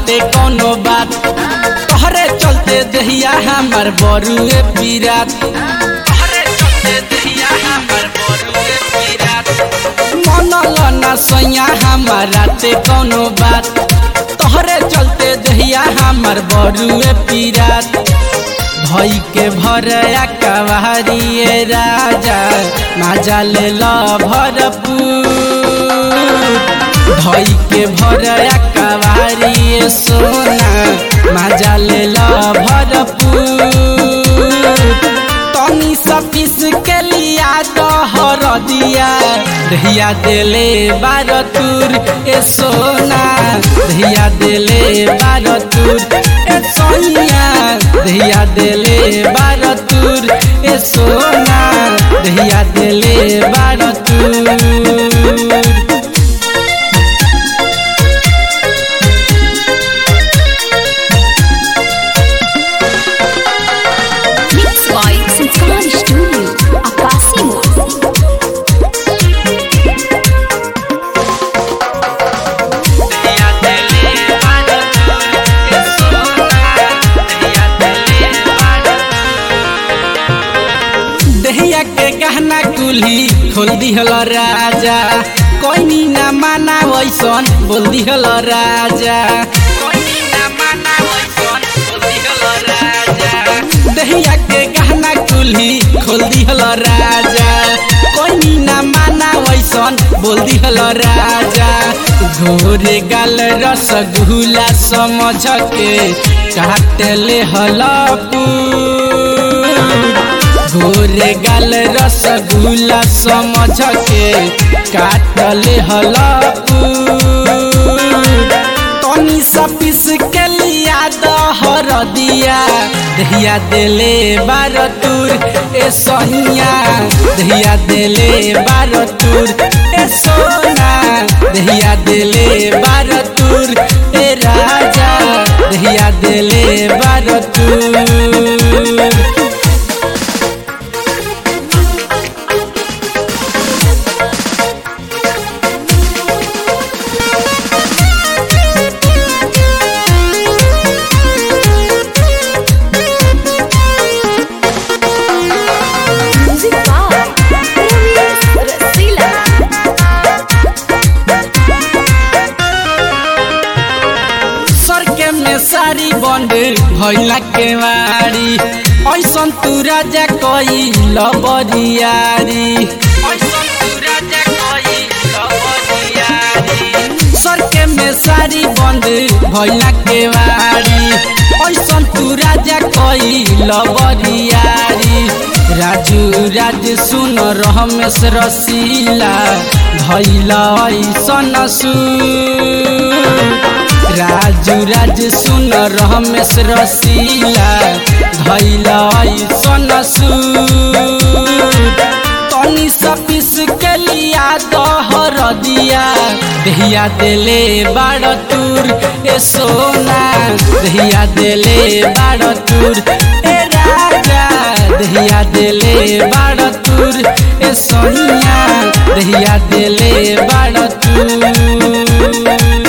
बाटे कोनो बात तोहरे चलते दहिया हमर बरुए पीरात तोहरे चलते दहिया हमर बरुए पीरात मनल ना सैया हमारा ते कोनो बात तोहरे चलते दहिया हमर बरुए पीरात भई के भरया कवारिए राजा माजा ले ल भरपूर भई के भरया कवारिए सोना माजा ले ल भरपूर तनी सा पीस के लिया दहर दिया दहिया देले बार तुर ए सोना दहिया देले बार तुर ए सोनिया दहिया देले बार तुर ए सोना दहिया देले बार तुर Mixed by Sultan Studio, Akasimo. दहिया देले बार तुर ए सोना दहिया देले बार दहिया के गहना कुल्ही खोल दिहल राजा कोई ना माना वैसन बोल दिहल राजा कोइनी ना माना वैसन बोल दिहल राजा दहिया के गहना कुल्ही खोल दिहल राजा कोई ना माना वैसन बोल दिहल राजा घोरे गाल रसगुल्ला समझ के काट ले हलपूर गोरे गाल रसगुल्ला समझ के काटले हलपूर तनी सा पीस के लिया दहर दिया दहिया देले बार तुर ए सोनिया दहिया देले बार तुर ए सोना दहिया देले बार तुर ए राजा दहिया देले बार तुर Music by Movies Rasila. सर के में सारी बंद भैला के मारी ऐसन तू राजा कोई लबरियारी ऐसन तू राजा कोई लबरियारी सर के में सारी बंद भैला के मारी ऐसन तू राजा कोई लबरियारी राजू राज सुन रमेश रसीला भैला ऐसन सुर राजू राज सुन रमेश रसीला धैला ऐसन सूर तनी सा पीस के लिया दहर दिया दहिया देले बाड़ तुर ए सोना दहिया देले बाड़ तुर ए राजा दहिया देले बाड़ तुर ए सोनिया दहिया देले बाड़ तुर